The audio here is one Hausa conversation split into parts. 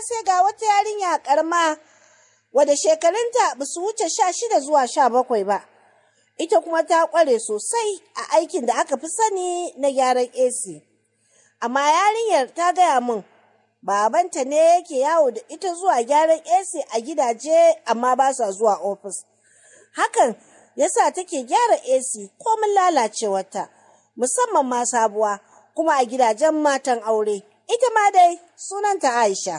sai ga wata yarinya karma wadda shekarunta ba su wuce sha shida zuwa sha bakwai ba. Ita kuma ta ƙware sosai a aikin da aka fi sani na gyaran AC. Amma yarinyar ta gaya min babanta ne yake yawo da ita zuwa gyaran AC a gidaje amma ba sa zuwa ofis. Hakan yasa take gyara AC komin lalacewarta, musamman ma sabuwa kuma a gidajen matan aure. Ita ma dai sunanta Aisha.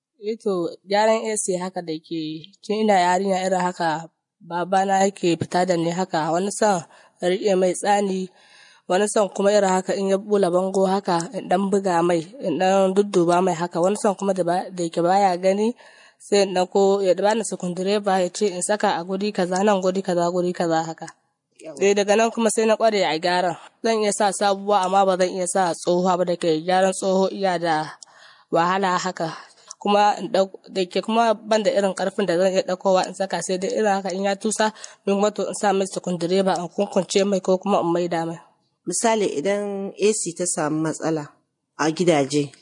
Ito gyaran AC haka da ke tun ina yarinya irin haka babana yake fita da ni haka wani son riƙe mai tsani wani son kuma irin haka in ya bula bango haka in dan buga mai in dan dudduba mai haka wani son kuma da yake baya gani sai in ko ya bani sukundireba ya ce in saka a guri kaza nan guri kaza guri kaza haka eh daga nan kuma sai na kware a gyaran zan iya sa sabuwa amma ba zan iya sa tsohuwa ba da ke gyaran tsoho iya da wahala haka kuma da ke kuma ban da irin karfin da zan iya ɗaukowa in saka sai dai irin haka in ya tusa min wato in sa mai sukundireba in kunkunce mai ko kuma in maida mai Misali idan AC ta samu matsala a gidaje,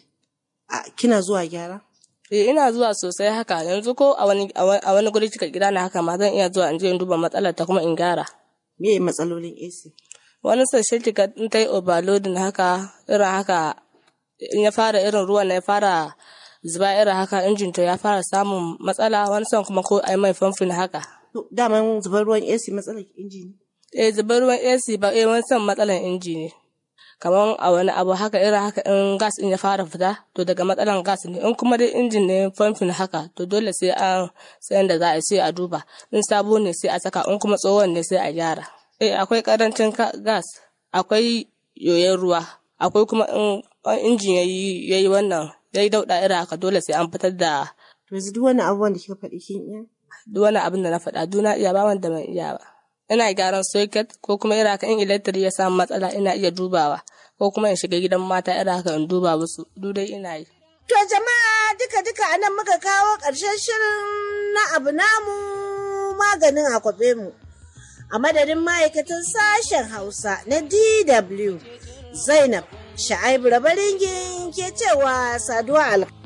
kina zuwa gyara? Eh ina zuwa sosai haka yanzu ko a wani a wani guri cika gida na haka ma zan iya zuwa in je in duba matsalar ta kuma in gyara. Me matsalolin AC? Wani sashe kika in ta yi overloading haka irin haka in ya fara irin ruwan na ya fara zuba irin haka injin to ya fara samun matsala wani son kuma ko ai mai famfin haka. Daman zubar ruwan AC matsalar inji ne? Eh zubar ruwan AC ba eh wani son matsalar inji ne. kamar a wani abu haka irin haka in gas in ya fara fita to daga matsalan gas ne in kuma dai injin ne famfin haka to dole sai an sayan da za a sai a duba in sabo ne sai a saka in kuma tsohon ne sai a gyara eh akwai karancin gas akwai yoyon ruwa akwai kuma in injin yayi yayi wannan yayi dauda irin haka dole sai an fitar da to yanzu duk wani abubuwan da kika faɗi kin iya duk wani abin da na faɗa duna iya ba wanda ban iya ba ina gyaran socket ko kuma irin haka in electric ya samu matsala ina iya dubawa ko kuma in shiga gidan mata irin haka in duba musu duk dai ina yi. To jama'a duka duka anan muka kawo ƙarshen shirin na abu namu maganin akwabe mu. A madadin ma'aikatan sashen Hausa na DW Zainab Sha'aibu Rabaringin ke cewa saduwa alka.